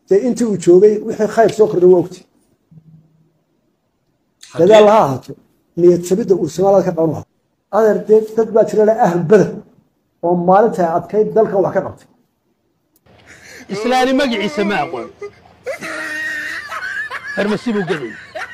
dee intii uu joogay wixii khayr soo kordhay waa ogti dadaal ha ahaato niyad sabidda uu somaalida ka qaban lahaa adeer dee dad baa jira le ahal beder oo maalinta adkayd dalkan wax ka qabtay islaani magaciisa ma aqoon farmasi buu gelay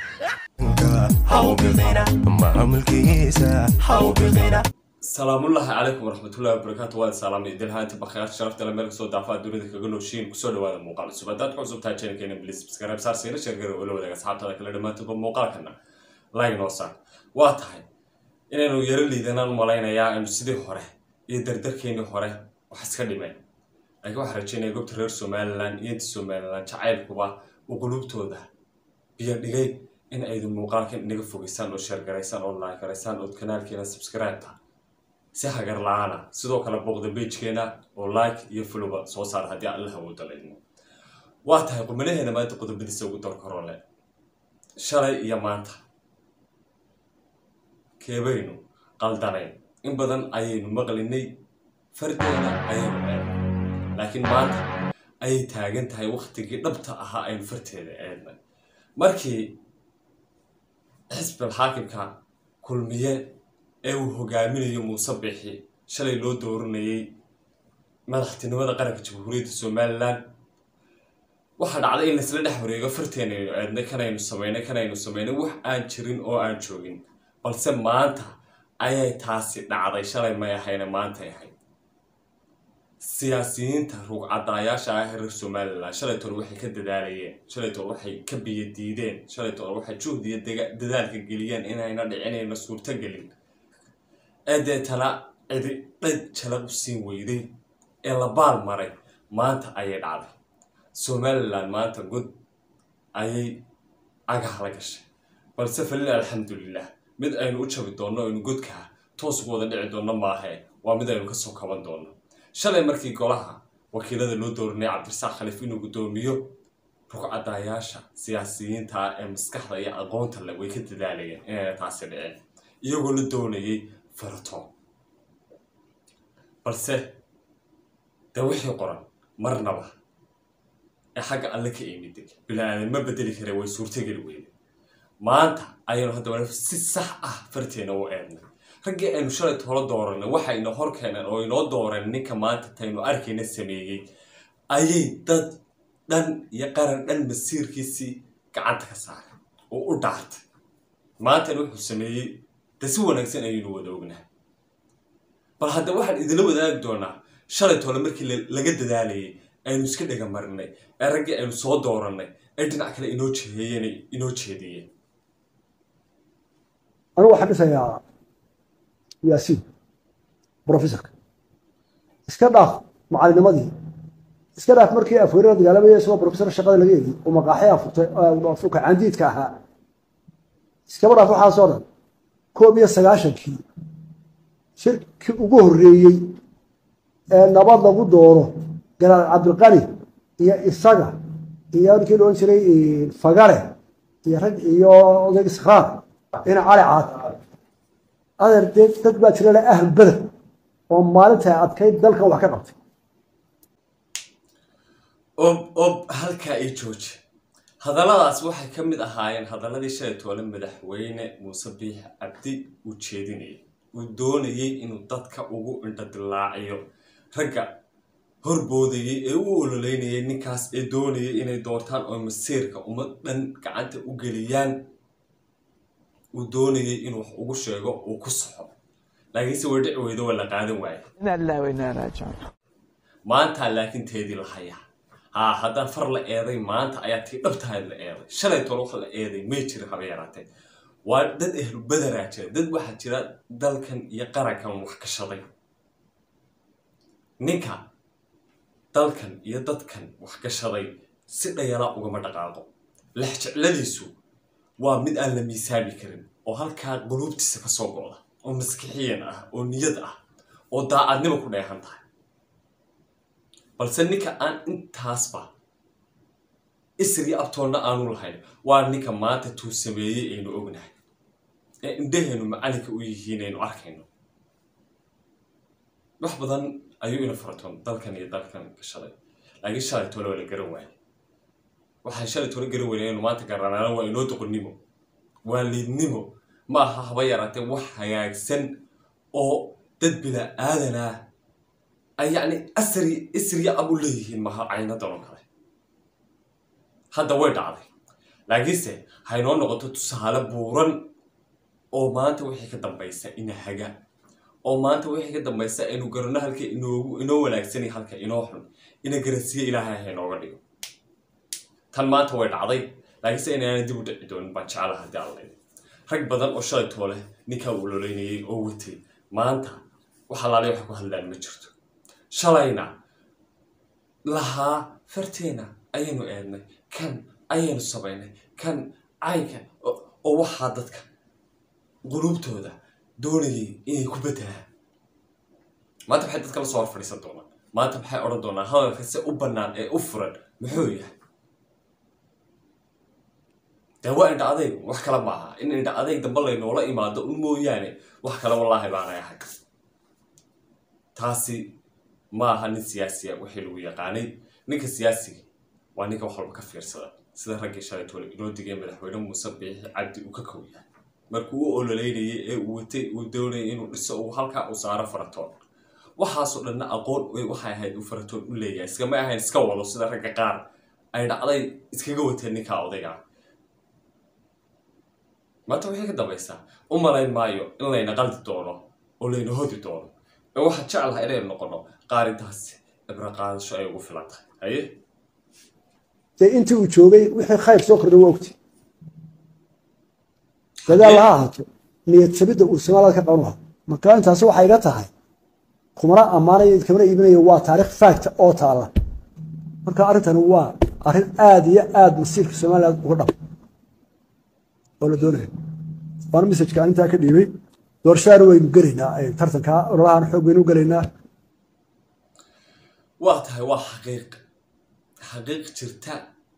salaamullaahi calaykum waraxmatullahi wabarakaatu waad salaamay idilhaanti bakhayaad sharafta le meel kasoo daafaa dunida kaga nooshiin kusoo dhawaada muuqaal cusub haddaad ku cusub tahay channelkeena bliis subscribe saar siina sheergara oo la wadaaga asxaabtada kale dhammaantoodba muuqaalkana like noo saar waa tahay inaynu yaro liidanaan u malaynayaa aynu sidii hore iyo dardarkeenii hore wax iska dhimeen laakiin waxaan rajeynaya goobta reer somalilan iyo inta somalilan jacaylkuba uu qulubtooda biyo dhigay in aydu muuqaalkan inaga fogeysaan oo sheergaraysaan oo laagaraysaan ood kanaalkeena subscribe-ta si hagar la-aana sidoo kale booqda beijkeena oo like iyo fuluba soo saara haddii allaha uu dalayno waa tahay qumanaheena maanta qodobadiisa ugu darkarole shalay iyo maanta keebaynu qaldanayn in badan ayaynu maqlinay fardeena ayaynu eednay laakiin maanta ayay taagan tahay waktigii dhabta ahaa aynu farteeda eednay markii xisbal xaakimka kulmiye ee uu hogaaminayo muuse bixi shalay loo dooranayay madaxtinimada qaranka jamhuuriyadda somalilan waxaa dhacday in laisla dhex wareego farteenaynu eednay kanaynu samaynay kanaynu samaynay wax aan jirin oo aan joogin balse maanta ayay taasi dhacday shalay may ahayna maantay ahayd siyaasiyiinta ruugcadaayaasha ah reer somalilan shalay tole waxay ka dadaalayeen shalay tole waxay ka biyo diideen shalay tole waxay juhdiyo dadaalka geliyeen inayna dhicinayna suurtogelin ee deetana cidi dhad jalaq u siin weyday ee la baal maray maanta ayay dhacday somalilan maanta god ayay cagaha la gashay balse falil alxamdulilah mid aynu u jabi doonno aynu godkaa toos ugu wada dhici doonno maahe waa mid aynu kasoo kaban doonno shalay markii golaha wakiilada loo dooranay cabdirasaaq khaliif inuu guddoomiyo rugcadaayaasha siyaasiyiinta ee maskaxda iyo aqoonta le way ka dadaalayeen inayna taasi dhiceen iyagoo la doonayay farato balse dee wixii qoran marnaba ee xagga alle ka imiday bilaadan ma bedeli kare way suurtogeli weyde maanta ayaynu haddaba si sax ah farteena u eednay raggii aynu shalay tolo dooranay waxayna hor keeneen oo inoo dooreen ninka maanta taynu arkayna sameeyey ayay dad dhan iyo qaran dhan masiirkiisii gacanta ka saaray oo u dhaartay maantana wuxuu sameeyey de si wanaagsan ayaynu wada ognahay bal hadda waxaan idinla wadaagi doonaa shalay tole markii laga dadaalayay aynu iska dhega marinay ee raggii aynu soo doorannay ee dhinac kale inoo jeeyeyen inoo jeediyeen anigu waxaan dhisayaa yaasiin brofessorka iska dhaaf macalinimadii iska dhaaf markii afweerada dagaalamaya isagoo brofessor shaqada laga eegay oo maqaaxi afurka candiidka ahaa iskaba dhaaf waxaasoo dhan koob iyo sagaashankii shirkii ugu horreeyey ee nabad lagu dooro galaal cabdilqani iyo isaga iyo ninkii la odhan jiray fagale iyo rag iyo odayg iskhaar ina cali caad adeer dee dad baa jira le ahal beder oo maalinta adkayd dalkan wax ka qabtay ob ob halkaa ii jooji hadalladaas waxay ka mid ahaayeen hadalladii shalay toole madaxweyne muuse biix cabdi uu jeedinayay uu doonayay inuu dadka ugu indhadilaaciyo ragga horboodayay ee u ololeynayay ninkaas ee doonayay inay doortaan oo masiirka ummad dhan gacanta u geliyaan uu doonayay inuu wax ugu sheego uu ku soxo laakiinse way dhici weydo waa la qaadan waaye maantaa laakiin teedii la hayaa haa haddaan far la eeday maanta ayaa tii dhabtahayd la eeday shalay tole wax la eeday may jirin haba yaraatee waa dad ehlu bederaa jira dad waxaa jira dalkan iyo qarankan wax gashaday ninka dalkan iyo dadkan wax gashaday si dhayalaa ugama dhaqaaqo lexjecladiisu waa mid aan la miisaami karin oo halkaa quluubtiisa ka soo go'da oo maskixiyan ah oo niyad ah oo daacadnimo ku dheehan tahay balse ninka aan intaasba isri abtoonna aanu lahayn waa ninka maanta tuu sameeyey aynu ognahay ee indhahaynu macalinka u yihiin aynu arkayno wax badan ayuu ina faratoon dalkan iyo dalkan gashaday laakiin shalay tole waa la garan waayay waxaan shalay tolo gari weynay inaynu maanta garanaana waa inoo doqonnimo waa liidnimo ma aha haba yaraatee wax hagaagsan oo dad bila aadan ah ay yacni asri isriya ab u leeyihiin maha caynadan oo kale hadda way dhacday laakiinse haynoo noqoto tusaale buuran oo maanta wixii ka dambaysa ina haga oo maanta wixii ka dambaysa aynu garanno halka inoogu inoo wanaagsan iyo halka inoo xun ina garansiiye ilaahay haynooga dhigo tan maanta way dhacday laakiinse inaana dib u dhici doonin baan jeclaha haddii alla idin rag badan oo shalay toole ninkaa uu ololeynayay oo watay maanta wax alaale wax ku hadlaan ma jirto shalayna lahaa farteena ayaynu eednay kan ayaynu samaynay kan caynka oo waxaa dadka quluubtooda doonayay inay ku bedelaan maanta maxay dadka la soo hor fadhiisan doonaan maanta maxay odhan doonaan hadalka se u bannaan ee u furan muxuu yahay dee waa indha adayg wax kale maaha in indha adayg dambe laynoola imaado un mooyaane wax kale wallaahi baanay ahay taasi ma aha nin siyaasiya wixii lagu yaqaanay ninka siyaasiga waa ninka wax walba ka fiirsada sida raggii shalay toole inoo digay madaxweyne muuse biixi cabdi uu ka kow yahay markuu u ololeynayay ee uu watay uu doonayay inuu dhiso uu halkaa u saaro faratoon waxaasoo dhanna aqoon waxay ahayd uu faratoon u leeyahay iskama ahayn iska wado sida ragga qaar ay dhacday iskaga wateen ninkaa odayga maanta waxay ka dambaysaa u malayn maayo in layna qaldi doono oo layna hodi doono ee waxaa jeclaha inaynu noqono qaarintaasi ibra qaadasho ay ugu filan tahay haye dee intii uu joogay wixii khayr soo kordhay waa ogti dadaal ha ahaato niyad sabidda uu soomaalida ka qaban lahaa marka intaasi waxay iga tahay kumana ammaanayo kamana iibinayo waa taarikh fact oo taala marka arrintani waa arrin aada iyo aada masiirka somaliland uga dhab oo la doonayo waana messajka aan intaa ka dhiibay doorashaana waynu gelaynaa tartanka ololahaan xoog waynu gelaynaa waa tahay waa xaqiiq xaqiiq jirta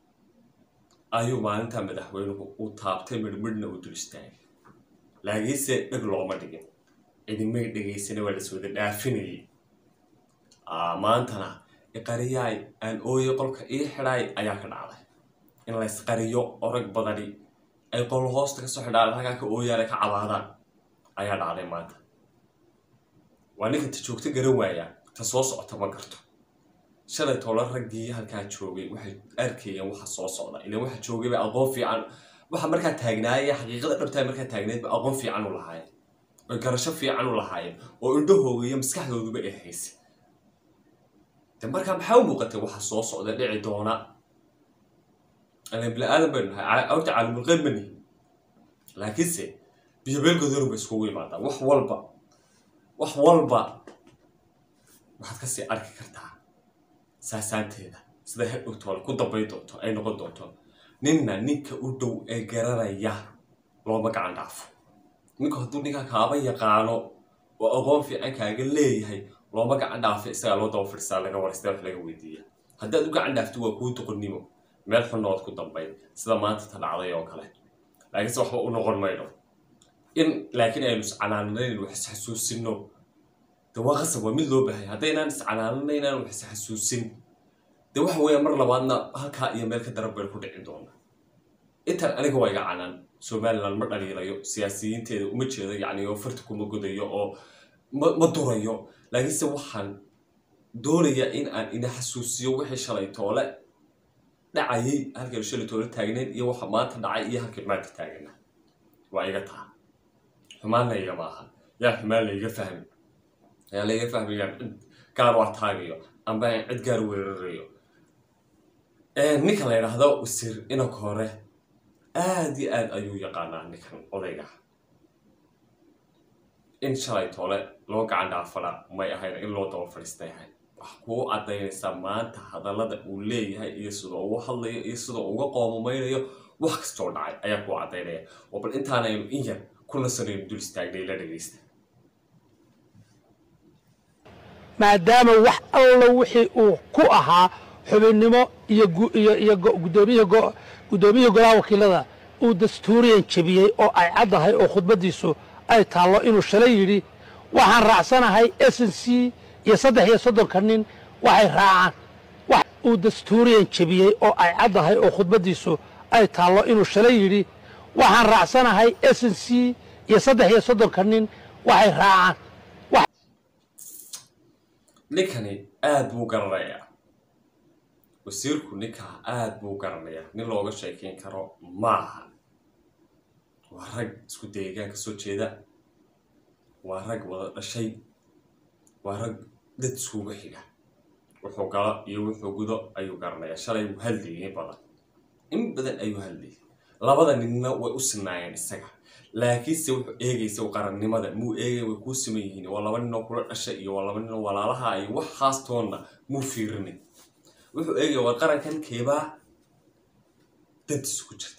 ayuu maalinta madaxweynuhu uu taabtay midhmidhna uu dul istaagay laakiinse dheg looma dhigin cidimay dhegaysana waa las wada dhaafinayay maantana iqariyaay aan ooye qolka ii xidhaay ayaa ka dhacday in laysqariyo oo rag badani ay qol hoosta kasoo xidhaan halkaa ka ooyaan ay ka cabaadaan ayaa dhacday maanta waa ninka ta joogto garan waayaa ta soo socota ma garto shalay toola raggii halkaa joogay waxay arkayeen waxa soo socda ilan waxa joogay bay aqoon fiican waxa markaa taagnaayay xaqiiqada dhabtaa markaa taagnayd ba aqoon fiican u lahaayeen oy garasho fiican u lahaayeen oo indhahooga iyo maskaxdooduba ay haysay de markaa maxaa u muuqatay waxa soo socda dhici doona ilan bini aadan baynu nahay awta caalamulqeyb ma nihin laakiinse biyobeelgoodanu bay iskugu imaadaan wax walba wax walba waxaad kasii arki kartaa saasaanteeda sida hedhowtoole ku dambay doonto ay noqon doonto ninna ninka u dhow ee garanaya looma gacan dhaafo ninku hadduu ninkaa kaaba yaqaano oo aqoon fiican kaaga leeyahay looma gacan dhaafo isagaa loo daba fadhisaa laga waraysta wax laga weydiiya haddaad u gacan dhaafto waa kuu doqonnimo meel xunnood ku dambayn sida maanta ta dhacday oo kale laakiinse waxba u noqon mayno in laakiin aynu iscanaananayn wax isxasuusino de waa qasab waa mid loo baahaya haddaynaan iscanaananaynaan wax isxasuusin de waxa weeya mar labaadna halkaa iyo meel ka daran baynu ku dhici doona intan aniga waa iga canaan somaliland ma dhaliilayo siyaasiyiinteeda uma jeedo yacni oo farti kuma godayo oo ma ma durayo laakiinse waxaan doonayaa in aan ina xasuusiyo wixii shalay toole dhacayay halkaynu shalay toole taagnayn iyo waxa maanta dhacay iyo halkay maanta taagana waa iga taha xumaanna igama aha yaa xumaan layga fahmi yaa layga fahmayaan cid gaar u ataagayo amba aan cid gaar weerarayo ninka la yidhaahdo wasiir inanka hore aada iyo aad ayuu yaqaanaa ninkan odayga in shalay toole loo gacan dhaafana may ahayn in loo daba fadhiistay ahayd wax kuu caddaynaysaa maanta hadallada uu leeyahay iyo sida ugu hadlayo iyo sida uga qoomamaynayo wax kastoo dhacay ayaa kuu caddaynaya oo bal intaanaynu in yar ku nasanaynu dul istaagnay la dhegaysta maadaama wax alla wixii uu ku ahaa xubinnimo iyo iyo gudoomiyaha guddoomiyihii golaha wakiilada uu dastuuriyan jebiyey oo ay caddahay oo khudbaddiisu ay taallo inuu shalay yidhi waxaan raacsanahay s n c iyo saddex iyo soddonka nin waxay raacaan uu dastuuriyan jebiyey oo ay caddahay oo khudbaddiisu ay taallo inuu shalay yidhi waxaan raacsanahay s n c iyo saddex iyo soddonka nin waxay raacaan ninkani aada buu garanayaa wasiirku ninkaa aada buu garanayaa nin looga sheekeyn karo maaha waa rag isku deegaan ka soo jeeda waa rag wada dhashay waa rag dad iskuga xiga wuxuu galo iyo wuxuu gudo ayuu garanayaa shalay wuu hadlayay in badan in badan ayuu hadlayay labada ninna way u sinaayeen isaga laakiinse wuxuu eegaysa qarannimada muu eegay way kuu siman yihiin waa laba ninoo kula dhashay iyo waa laba ninoo walaalaha iyo wax haastoonna muu fiirinin wuxuu eegaya waa qarankan keebaa dantiisu ku jirta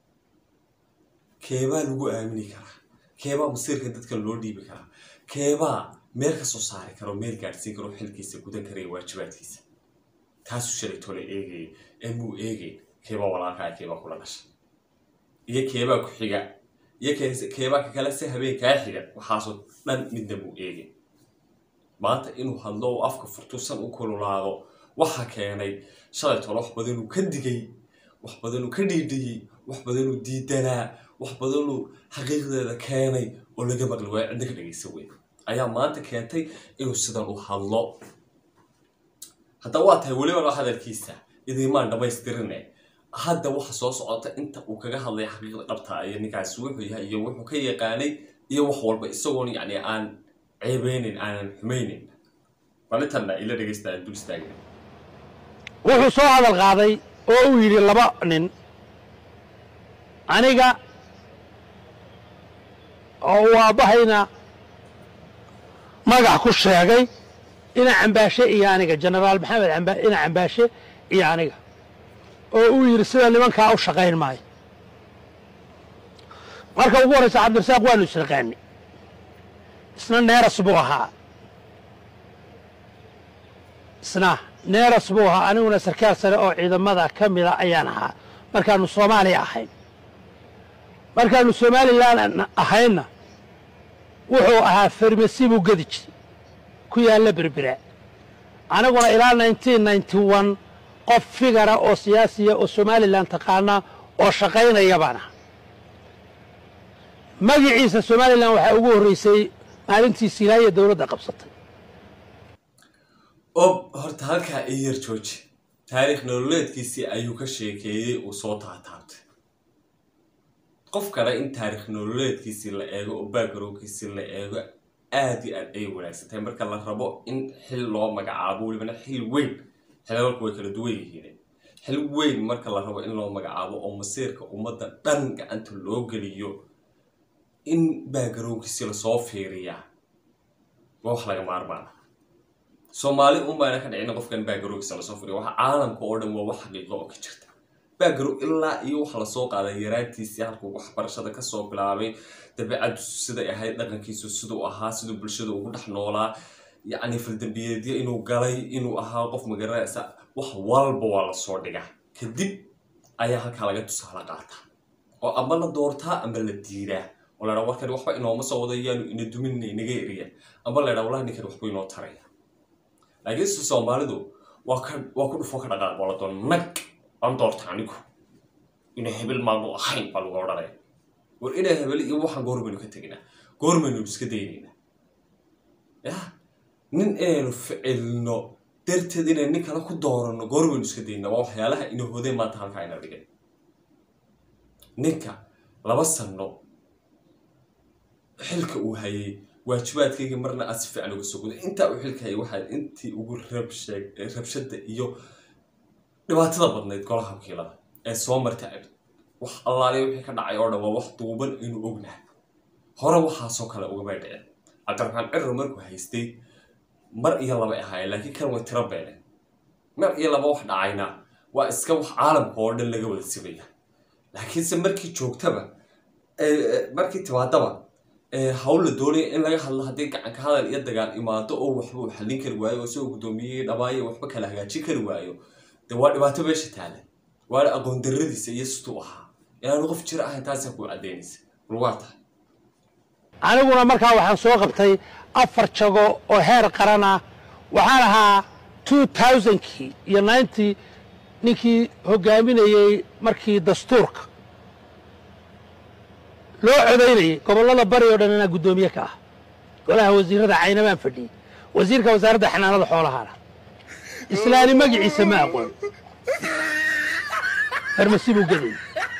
keebaa lagu aamini karaa keebaa masiirka dadkan loo dhiibi karaa keebaa meel ka soo saari karo meel gaadhsiin karo xilkiisa gudan karaya waajibaadkiisa taasuu shalay tole eegayay ee muu eegayn keebaa walaalkaa keebaa kula dhashay iyo keebaa ku xiga iyo keebaa ka kale se habeenkaa xiga waxaasoo dhan midna muu eegin maanta inuu hadlo oo afka furtusan u kululaado waxa keenay shalay tole wax badanuu ka digay wax badanuu ka dhiidhiyey wax badanuu diidanaa wax badanuu xaqiiqdeeda keenay oo laga maqli waayo cidna ka dhagaysa weyn ayaa maanta keentay inuu sidan u hadlo hadda waa tahay weliba hadalkiisa idimaan dhammaystirine hadda waxa soo socota inta uu kaga hadlay xaqiiqda dhabta iyo ninkaasi wuxuu yahay iyo wuxuu ka yaqaanay iyo wax walba isagoon yacni aan ceebeynin aanan xumaynin balintanna ila dhegaysta aan dul istaagin wuxuu soo hadal qaaday oo uu yidhi laba nin aniga oo uu aabbahayna magax ku sheegay ina cambaashe iyo aniga jenaraal maxamed ina cambaashe iyo aniga oo uu yidhi sida nimankaa u shaqayn maayo marka ugu horraysa cabdirasaaq waanu isnaqaani isna neeras buu ahaa isna neeras buu ahaa aniguna sarkaal sare oo ciidamada ka mida ayaan ahaa markaanu soomaaliya ahayn markaanu somalilan ahaynna wuxuu ahaa farmasi buu gedi jiray ku yaalla berbera aniguna ilaa nineteen ninety one qof figara oo siyaasiya oo somalilan taqaana oo shaqaynaya baan aha magiciisa somalilan waxaa ugu horreysay maalintii silaaya dowladda qabsatay ob horta halkaa ii yar jooji taariikh nololeedkiisii ayuu ka sheekeeyey uu soo taataabtay qof kale in taariikh nololeedkiisii la eego oo backgroundkiisii la eego aad iyo aad ay wanaagsantahay marka la rabo in xil loo magacaabo welibana xil weyn xilalku way kala duwan yihiin xil weyn marka la rabo in loo magacaabo oo masiirka ummadda dhan gacanta loo geliyo in backgroundkiisii lasoo fiiriyaa waa wax laga maarmaana soomaali unbaana ka dhicina qofkan backgroundkiisa lasoo fiiriya waxa caalamka oo dhan waa wax xaqiiqo oo ka jirta background ilaa iyo waxa lasoo qaaday yaraantiisii halkuu waxbarashada kasoo bilaabay dabeecaddu siday ahayd dhaqankiisu siduu ahaa siduu bulshada ugu dhex noolaa yacni faldambiyeedyo inuu galay inuu ahaa qof magaranaysa wax walba waa lasoo dhigaa kadib ayaa halkaa laga tusaale qaataa oo ama la doortaa ama la diidaa oo la dhaa warkani waxba inooma soo wada yaanu ina duminna inaga eriya ama la dhaa wallahi ninkan waxba inoo taraya laakiin se soomaalidu waa ka waa ku dhufo ka dhaqaaq oo la doon nag aan doorta anigu ina hebel maanu ahayn baa lagu odhanaya war inaa hebel iyo waxaan goormaynu ka teginaa goormaynu iska daynaynaa yah nin inaynu ficilno darteed inaynu nin kale ku dooranno goormaynu iska daynaa waa waxyaalaha ina hodeen maanta halkaa ina dhigay ninka laba sanno xilka uu hayay waajibaadkayga marna aad si fiican uga soo guda intaa uu xilka hayay waxaa intii ugu rabshe rabshada iyo dhibaatada badnayd golaha wakiilada ee soo marta abid wax allaaliya wixii ka dhacay oo dhan waa wax duuban inuu ognahay hore waxaasoo kale ugamay dhicin cabdiraxmaan cirro markuu haystay mar iyo laba ahaayeen laakiin kan way tiro beeneen mar iyo laba wax dhacayna waa iska wax caalamka oo dhan laga wada simaya laakiinse markii joogtaba markii timaadaba hawl la doonaya in laga hadlo haddii gacanka hadal iyo dagaal imaado oo waxba uu xallin kari waayo oo isagoo guddoomiyey dhamaayo waxba kala hagaajin kari waayo de waa dhibaato meesha taalan waana aqoon darradiisa iyo siduu ahaa inaanu qof jir ahayn taasaa kuu caddaynaysa bal waa tahay aniguna markaa waxaan soo qabtay afar jago oo heer qarana waxaan ahaa two thousandkii iyo ninety ninkii hogaaminayey markii dastuurka loo codaynayey gobollada bari oo dhan inaa guddoomiye ka ah golaha wasiirada caynabaan fadhiyey wasiirka wasaaradda xanaanada xoolahana islaani magaciisa ma aqoon farmasi buu gadayay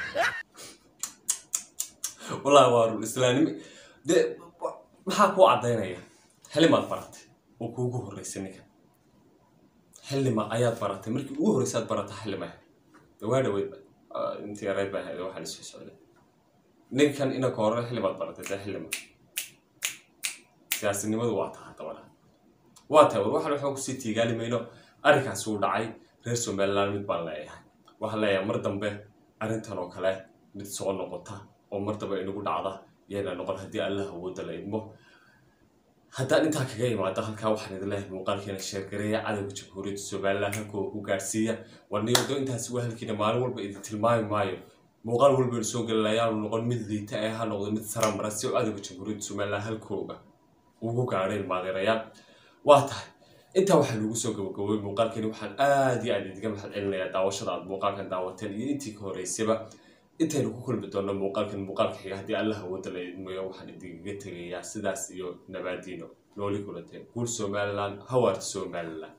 wallaahi waa run islaanimo dee wa- maxaa kuu caddaynaya xilimaad baratay oo kuugu horreysay ninkan xilima ayaad baratay markii ugu horreysaad barata xilima waa dhaweyd intii yareyd baa ahayd waxaa lasoo socday ninkan inanka hore xilimaad baratay dee xilima siyaasinimadu waa taha dabada waa tahay war waxaan waxaan kusii tiigaali mayno arrinkaas uu dhacay reer somaliland mid baan leeyahay waxaan leeyahay mar dambe arrintan oo kale mid soo noqota oo mar dambe inagu dhacda yayna noqon haddii allah awooda la idmo haddaan intaa kaga imaado halkaa waxaan idin leeyahay muuqaalkiina sheergareeya cadowga jamhuuriyadda somaliland halkoo ku gaarsiiya warniyado intaasi waa halkiina maalin walba idin tilmaami maayo muuqaal walba inu soo gelinayaanu noqon mid liita ee ha noqdo mid saramara si cadowga jamhuuriyadda somaliland halkooga ugu gaadhay maadeerayaal waa tahay intaa waxaa lagu soo gabagabowey muuqaalkeeni waxaan aad iyo aad idiga mahad celinayaa daawashada aad muuqaalkan daawateen iyo intii ka horeysayba intaynu ku kulmi doonno muuqaalkan muuqaalka xiga haddii allah awooda la idmayo waxaan idinkaga tegayaa sidaas iyo nabaadiino nooli kulanteen guul somaliland hawar somaliland